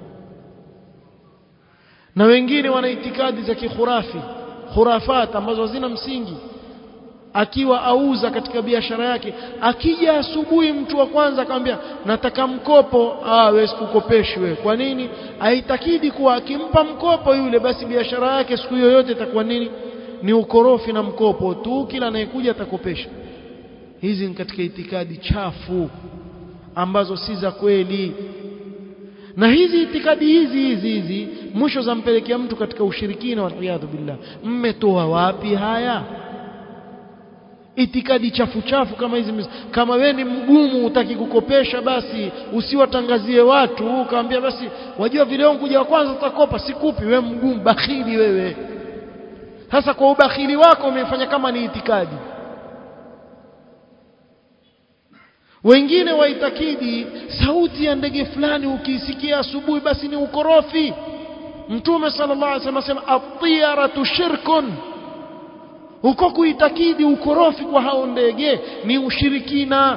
na wengine wana itikadi za kikhurafi khurafat ambazo hazina msingi akiwa auza katika biashara yake akija asubuhi mtu wa kwanza akamwambia nataka mkopo ah wewe sikukopeshi wewe kwa nini aitakidi kuwa akimpa mkopo yule basi biashara yake siku yoyote itakuwa nini ni ukorofi na mkopo tu kila anayekuja atakopesha hizi ni katika itikadi chafu ambazo si za kweli na hizi itikadi hizi hizi hizi mwisho zampelekea mtu katika ushirikina waliyadhu billah mmetoa wapi haya itikadi chafu chafu kama hizi kama we ni mgumu utaki kukopesha basi usiwatangazie watu ukaambia basi wajua vile wangu kuja wa kwanza utakopa sikupi we mgumu bakhili wewe sasa kwa ubakhili wako umefanya kama ni itikadi wengine waitakidi sauti ya ndege fulani ukiisikia asubuhi basi ni ukorofi mtume sallallahu alaihi wasallam asema at-tiyaratu shirkun huko kuitakidi ukorofi kwa hao ndege ni ushirikina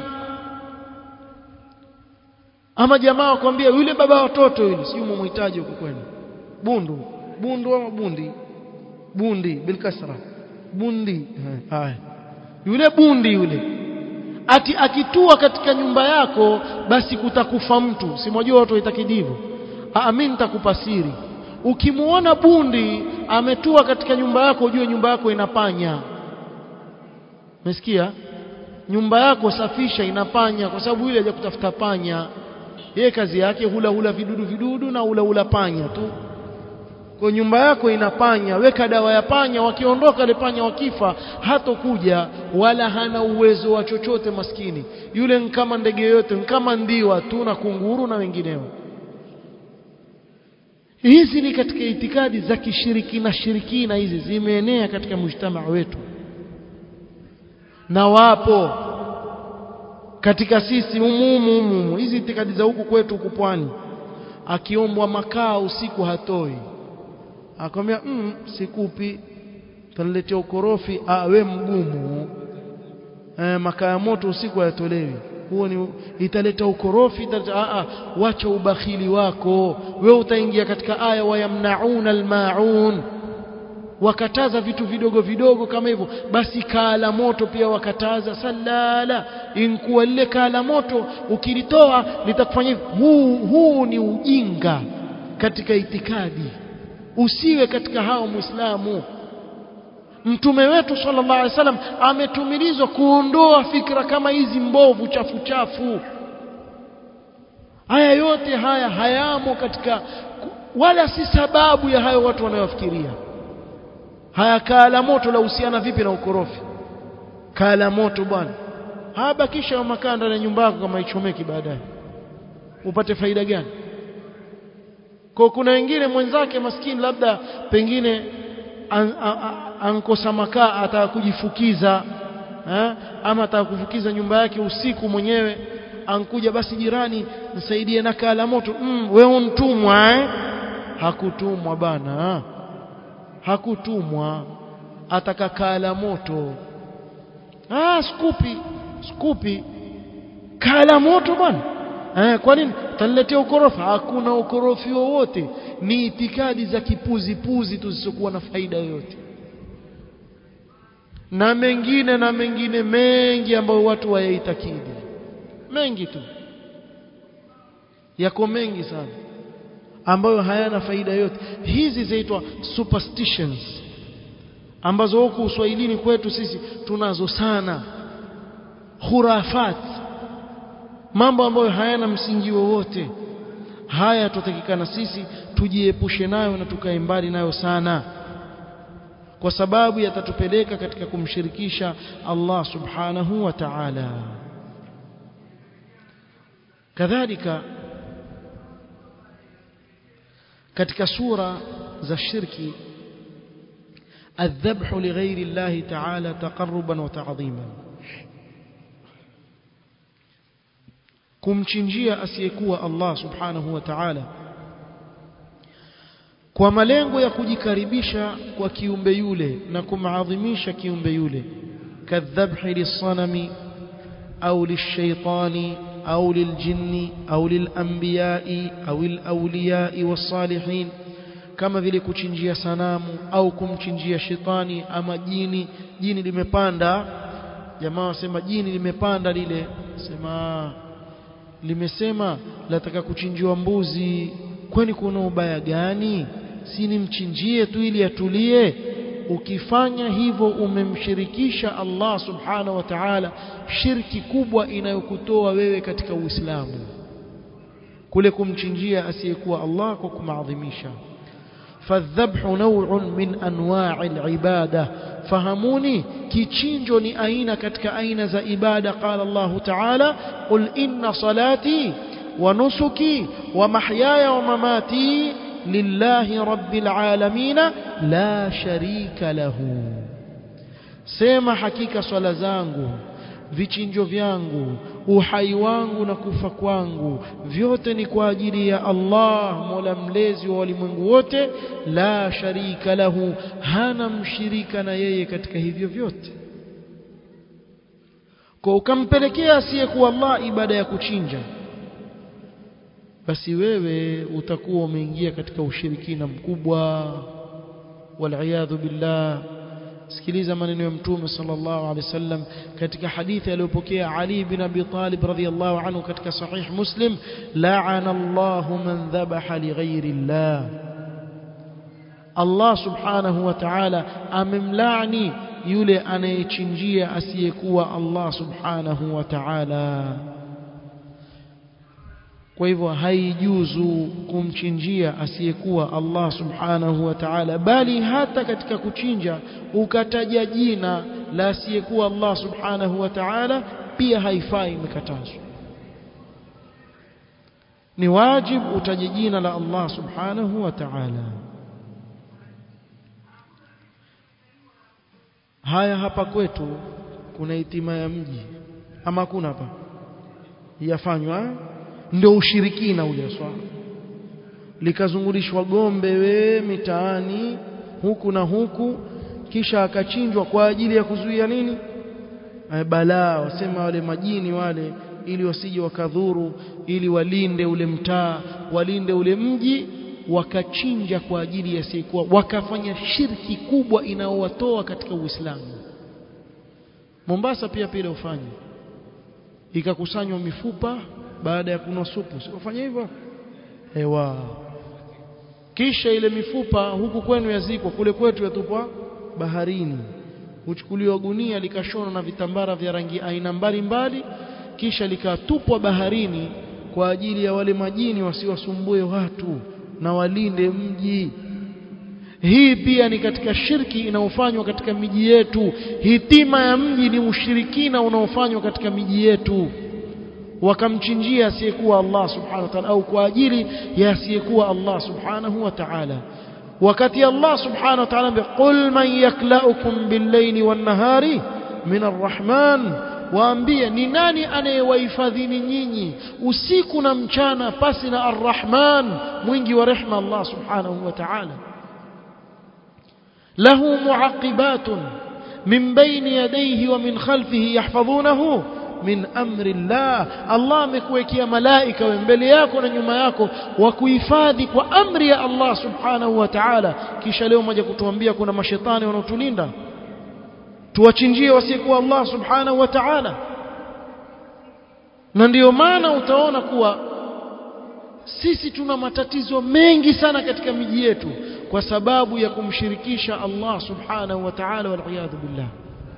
ama jamaa wakwambia yule baba watoto yule si mumhitaji huko kwenu bundu bundu ama bundi bundi bilkasra bundi haya yule bundi yule ati akitua katika nyumba yako basi kutakufa mtu simwajua watu waitakidi hivyo mimi nitakupa siri ukimuona bundi ametua katika nyumba yako ujue nyumba yako inapanya umesikia nyumba yako safisha inapanya kwa sababu yule haja kutafuta panya yeye kazi yake hula hula vidudu vidudu na hula hula panya tu kwa nyumba yako inapanya weka dawa ya panya wakiondoka ile panya wakifa hatokuja wala hana uwezo wa chochote maskini yule kama ndege yote kama ndiwa tu na kunguru na wengineo hizi ni katika itikadi za kishirikina shirikina hizi zimeenea katika mujtamaa wetu na wapo katika sisi umumu umumu hizi itikadi za huku kwetu huku pwani akiombwa makaa usiku hatoi akamwambia mm, sikupi taniletea ukorofi ah we mgumu e, makaa ya moto usiku hayatolewi huo ni italeta ukorofi italeta a a wacha ubakhili wako wewe utaingia katika aya wayamnauna almaun wakataza vitu vidogo vidogo kama hivyo basi kaa la moto pia wakataza salala inkuwa lile kaa la moto ukilitoa litakufanya hivyo huu, huu ni ujinga katika itikadi usiwe katika hao muislamu mtume wetu sallallahu alaihi wasallam ametumilizwa kuondoa fikra kama hizi mbovu chafu chafu haya yote haya hayamo katika wala si sababu ya hayo watu wanayofikiria haya kaa la moto la husiana vipi na ukorofi kaa la moto bwana habakisha makaa ndani ya nyumba yako kama ichomeki baadaye upate faida gani kwa kuna wengine mwenzake maskini labda pengine an, an, an, ankosa makaa ataka kujifukiza ha? ama ataka kufukiza nyumba yake usiku mwenyewe ankuja basi jirani nisaidie na kaa la moto mm, wewe untumwa eh? hakutumwa bana hakutumwa ataka kaa la moto ah skupi skupi kaa la moto bwana eh, kwa nini utaniletea ukorofi hakuna ukorofi wowote ni itikadi za kipuzi puzi tu zisizokuwa na faida yoyote na mengine na mengine mengi ambayo watu wayaitakidi mengi tu yako mengi sana ambayo hayana faida yote hizi zaitwa superstitions ambazo huku uswahilini kwetu sisi tunazo sana khurafat mambo ambayo hayana msingi wowote haya tutatakikana sisi tujiepushe nayo na tukae mbali nayo sana kwa sababu yatatupeleka katika kumshirikisha Allah subhanahu wa ta'ala kadhalika katika sura za shirki الذبح لغير الله تعالى تقربا وتعظيما kumchinjia asiyekuwa Allah subhanahu wa ta'ala kwa malengo ya kujikaribisha kwa kiumbe yule na kumadhimisha kiumbe yule kadhabhi lisanami au lishaitani au liljinni au lilanbiyai au alawliyai wasalihin kama vile kuchinjia sanamu au kumchinjia shetani ama jini jini limepanda jamaa wasema jini limepanda lile sema limesema lataka kuchinjiwa mbuzi kwani kuna ubaya gani si nimchinjie tu ili atulie ukifanya hivyo umemshirikisha Allah subhanahu wa ta'ala shirki kubwa inayokutoa wewe katika Uislamu kule kumchinjia asiyekuwa Allah kwa kumaadhimisha فالذبح نوع من انواع العباده فهموني كيتشinjo ni aina katika aina za ibada قال الله تعالى قل ان صلاتي ونسكي ومحياي ومماتي لله رب العالمين لا شريك له sema hakika swala zangu vichinjo vyangu uhai wangu na kufa kwangu vyote ni kwa ajili ya Allah Mola mlezi wa walimwengu wote la sharika lahu hana mshirika na yeye katika hivyo vyote kwa ukampelekea asiyekuwa Allah ibada ya kuchinja basi wewe utakuwa umeingia katika ushirikina mkubwa wal billah sikiliza maneno ya mtume sallallahu alaihi wasallam katika hadithi aliyopokea Ali bin Abi Talib radhiyallahu anhu katika sahih Muslim la'ana Allahu man dhabaha lighairi Allah Allah subhanahu wa ta'ala amemlaani yule anayechinjia asiyekuwa Allah subhanahu wa ta'ala kwa hivyo haijuzu kumchinjia asiyekuwa Allah subhanahu wa ta'ala bali hata katika kuchinja ukataja jina la asiyekuwa Allah subhanahu wa ta'ala pia haifai imekatazwa ni wajibu utaje jina la Allah subhanahu wa ta'ala haya hapa kwetu kuna hitima ya mji ama kuna hapa yafanywa ndio ushirikina ule swala likazungulishwa gombe we mitaani huku na huku kisha akachinjwa kwa ajili ya kuzuia nini balaa wasema wale majini wale ili wasije wakadhuru ili walinde ule mtaa walinde ule mji wakachinja kwa ajili ya sikuwa wakafanya shirki kubwa inaowatoa katika Uislamu Mombasa pia pile ufanye ikakusanywa mifupa baada ya kunwa supu sifanye hivyo ewa kisha ile mifupa huku kwenu yazikwa kule kwetu yatupwa baharini huchukuliwa gunia likashonwa na vitambara vya rangi aina mbalimbali kisha likatupwa baharini kwa ajili ya wale majini wasiwasumbue watu na walinde mji hii pia ni katika shirki inayofanywa katika miji yetu hitima ya mji ni ushirikina unaofanywa katika miji yetu wakamchinjia asiyekuwa Allah subhanahu wa ta'ala au kwa ajili ya asiyekuwa Allah subhanahu wa ta'ala wakati Allah subhanahu wa ta'ala qul man yaklaukum bil-layli wan-nahari min ar-rahman waambie ni nani anayewahifadhini nyinyi usiku na mchana pasi na ar-rahman mwingi wa rehma Allah subhanahu wa ta'ala له معقبات من بين يديه ومن خلفه يحفظونه min amri Allah Allah amekuwekea malaika mbele yako na nyuma yako wa kuhifadhi kwa amri ya Allah subhanahu wa ta'ala kisha leo moja kutuambia kuna mashetani wanaotulinda tuwachinjie wasiyekuwa Allah subhanahu wa ta'ala na ndiyo maana utaona kuwa sisi tuna matatizo mengi sana katika miji yetu kwa sababu ya kumshirikisha Allah subhanahu wa ta'ala wal billah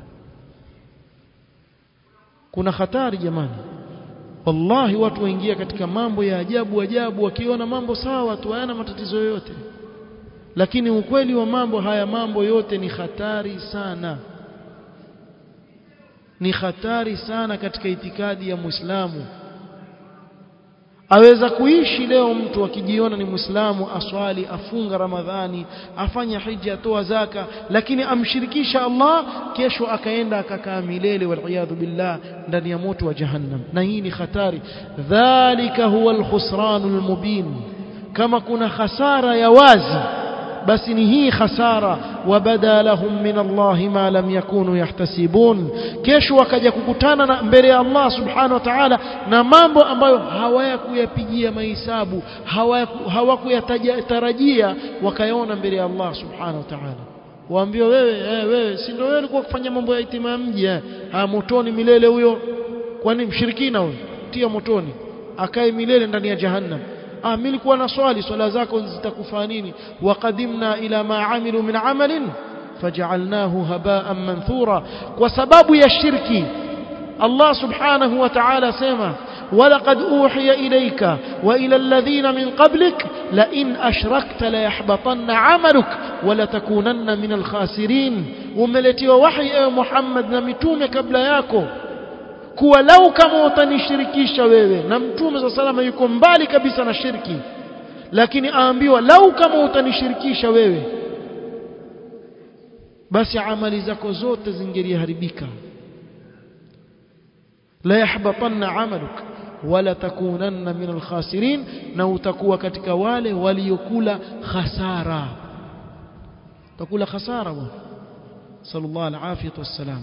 kuna hatari jamani wallahi watu waingia katika mambo ya ajabu ajabu wakiona mambo sawa tu hayana matatizo yoyote lakini ukweli wa mambo haya mambo yote ni hatari sana ni hatari sana katika itikadi ya Muislamu aweza kuishi leo mtu akijiona ni Muislamu aswali afunga Ramadhani afanya hija atoa zaka lakini amshirikisha Allah kesho akaenda akakaa milele waliyadhu billah ndani ya moto wa jahannam na hii ni hatari dhalika huwa alkhusranul mubin kama kuna hasara ya wazi basi ni hii hasara wabada lahum min Allah ma lam yakunu yahtasibun kesho wakaja kukutana na mbele ya Allah subhanahu wa ta'ala na mambo ambayo hawayakuyapigia mahesabu hawakuyatarajia wakayaona mbele ya Allah subhanahu wa ta'ala waambiwa wewe eh, wewe si ndio wewe ulikuwa kufanya mambo ya itima mji eh ha motoni milele huyo kwani mshirikina huyo tia motoni akae milele ndani ya jahannam ah mimi nilikuwa na swali swala zako zitakufaa nini waqadimna ila ma amilu min amalin faj'alnahu haba'an manthura kwa sababu ya shirki Allah subhanahu wa ta'ala sema ولقد أوحي إليك وإلى الذين من قبلك لئن أشركت ليحبطن عملك ولتكونن من الخاسرين وملتي وحي يا محمد نمتوم قبل ياكو kuwa lau kama utanishirikisha wewe na mtume za salama yuko mbali kabisa na shirki lakini aambiwa lau kama utanishirikisha wewe basi amali zako zote zingeliharibika la yahbatanna amaluk wala takunanna min alkhasirin na utakuwa katika wale waliokula khasara utakula khasara bwana sallallahu alaihi wasallam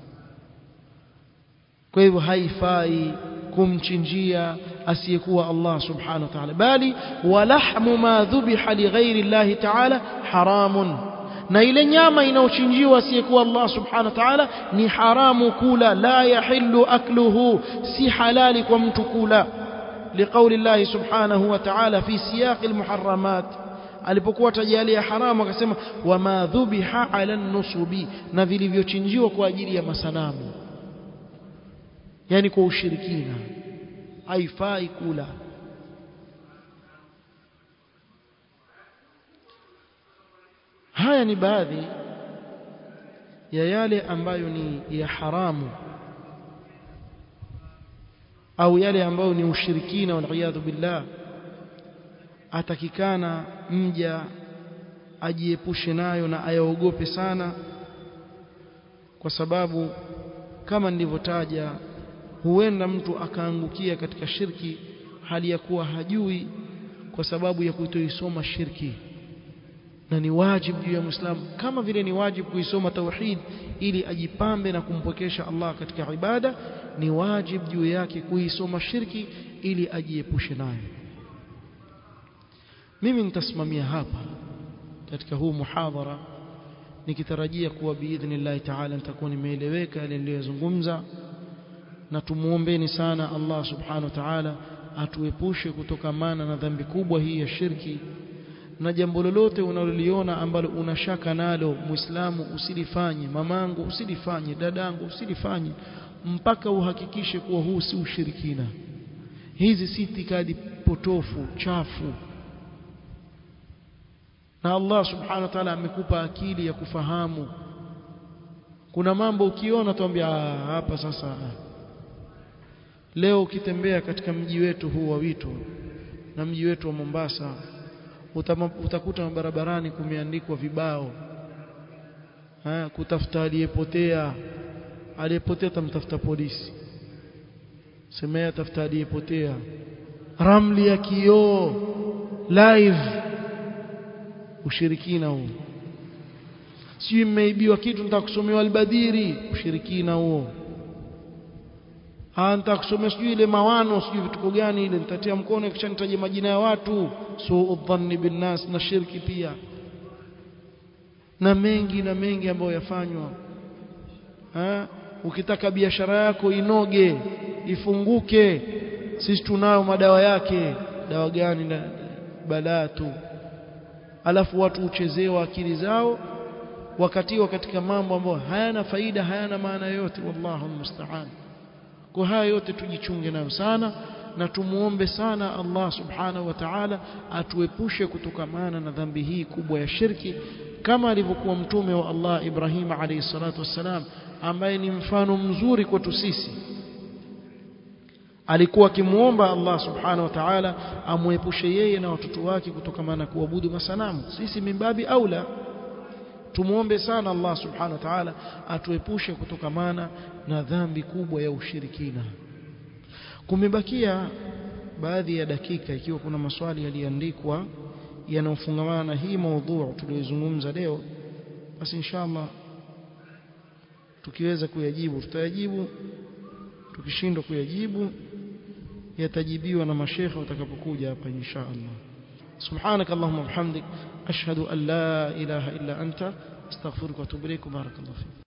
kwa hivyo haifai kumchinjia asiyekuwa Allah subhanahu wa ta'ala bali walahmu ma dhubiha lighairi Allah ta'ala haramun na ile nyama inayochinjiwa asiyekuwa Allah subhanahu wa ta'ala ni haramu kula la yahillu akluhu si halali kwa mtu kula liqauli Allah subhanahu wa ta'ala fi siyaq almuharramat alipokuwa tajalia haramu akasema wama dhubiha ala nusubi na vilivyochinjiwa kwa ajili ya masanamu yani kwa ushirikina haifai kula haya ni baadhi ya yale ambayo ni ya haramu au yale ambayo ni ushirikina waliyadhu billah atakikana mja ajiepushe nayo na ayaogope sana kwa sababu kama nilivyotaja huenda mtu akaangukia katika shirki hali ya kuwa hajui kwa sababu ya kutoisoma shirki na ni wajibu juu ya Muislamu kama vile ni wajibu kuisoma tauhid ili ajipambe na kumpokesha Allah katika ibada ni wajibu juu yake kuisoma shirki ili ajiepushe nayo mimi nitasimamia hapa katika huu muhadhara nikitarajia kuwa biidhnillah taala nitakuwa nimeeleweka yale niliyozungumza na tumuombeni sana Allah subhanahu wa ta'ala atuepushe kutokamana na dhambi kubwa hii ya shirki na jambo lolote unaloliona ambalo unashaka nalo muislamu usilifanye mamangu usilifanye dadangu usilifanye mpaka uhakikishe kuwa huu si ushirikina hizi si itikadi potofu chafu na Allah subhanahu wa ta'ala amekupa akili ya kufahamu kuna mambo ukiona tuambia hapa sasa leo ukitembea katika mji wetu huu wa Wito na mji wetu wa Mombasa utama, utakuta barabarani kumeandikwa vibao ha, kutafuta aliyepotea aliyepotea tamtafuta polisi semea tafuta aliyepotea ramli ya kioo live ushirikina huo sijui mmeibiwa kitu nitakusomewa albadhiri ushirikina huo ah nitakusomea sijui ile mawano sijui vituko gani ile nitatia mkono kisha nitaje majina ya watu suu dhanni bin nas na shirki pia na mengi na mengi ambayo yafanywa ha? ukitaka biashara yako inoge ifunguke sisi tunayo madawa yake dawa gani na balaa tu alafu watu uchezewa akili zao wakatiwa katika mambo ambayo hayana faida hayana maana yote wallahu musta'an kwa haya yote tujichunge nayo sana na tumuombe sana Allah subhanahu wa ta'ala atuepushe kutokamana na dhambi hii kubwa ya shirki kama alivyokuwa mtume wa Allah Ibrahim alayhi salatu wassalam ambaye ni mfano mzuri kwetu sisi alikuwa akimuomba Allah subhanahu wa ta'ala amuepushe yeye na watoto wake kutokamana na kuabudu masanamu sisi mimbabi aula tumuombe sana Allah subhanahu wa ta'ala atuepushe kutokamana na dhambi kubwa ya ushirikina kumebakia baadhi ya dakika ikiwa kuna maswali yaliandikwa yanayofungamana na hii maudhu tuliyozungumza leo basi inshallah tukiweza kuyajibu tutayajibu tukishindwa kuyajibu yatajibiwa na mashekhe watakapokuja hapa insha Allah سبحانك اللهم وبحمدك أشهد أن لا إله إلا أنت استغفرك واتوب إليك وبارك الله فيك